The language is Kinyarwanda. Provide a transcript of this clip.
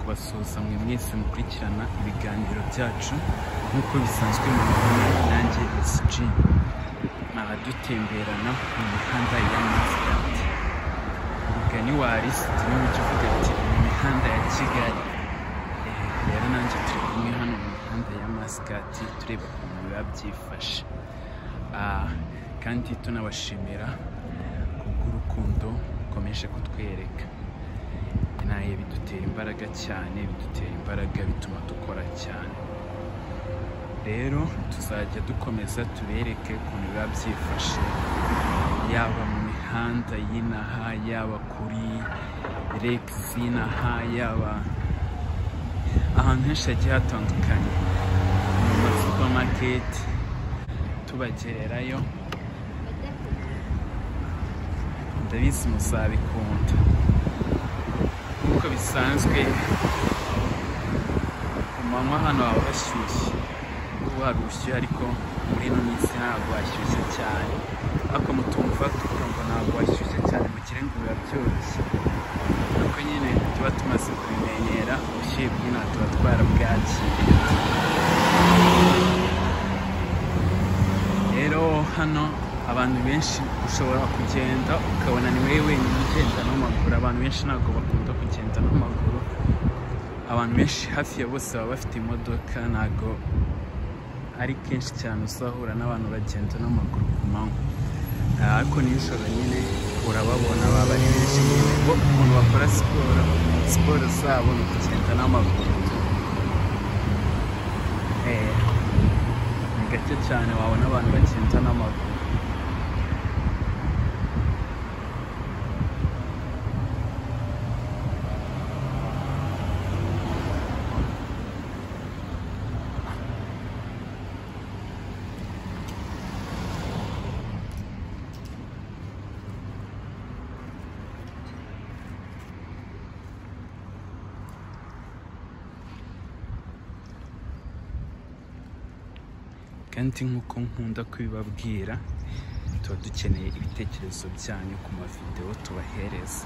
kubasuhuza mwe mwese mukurikirana ibiganiro byacu nk'uko bisanzwe mu mubona nanjye SG abadutemberana mu mihanda ya Mascate umugani wa Aristide niwe ujya uvuga ati mu mihanda ya Kigali Eh, rero nanjye turi kumwe hano mu mihanda ya Mascate tureba ukuntu biba byifashe Ah, kandi tunabashimira kubw'urukundo rukomeje kutwereka nawe bidutera imbaraga cyane bidutera imbaraga bituma dukora cyane rero tuzajya dukomeza tubereke ukuntu biba byifashe yaba mu mihanda y'inaha yaba kuri regisi y'inaha yaba ahantu henshi hagiye hatandukanye mu masupamaketi tubagererayo ndabizi muzabikunda nk'uko bisanzwe ku manywa hano haba hashyushye kuko hari ubushyuhe ariko muri ino minsi ntabwo hashyushye cyane ariko mutumva tukumva ntabwo hashyushye cyane mugire ngo biba byoroshye nuko nyine tuba tumaze kubimenyera ubushyuhe bw'inaha tuba twarabwakiriye rero hano abantu benshi ushobora kugenda ukabona ni wowe wenyine ugenda n'amaguru abantu benshi ntabwo bakunda kugenda n'amaguru abantu benshi hafi ya bose baba bafite imodoka ntabwo ari kenshi cyane uzahura n'abantu bagenda n'amaguru ku manywa Ah, ariko nijoro nyine urababona baba ari benshi nyine bo ukuntu bakora siporo siporo zabo ni ukugenda n'amaguru Eh, ni gake cyane wabona abantu bagenda n'amaguru kandi nk'uko nkunda kubibabwira tuba dukeneye ibitekerezo byanyu ku mavidewo tubahereza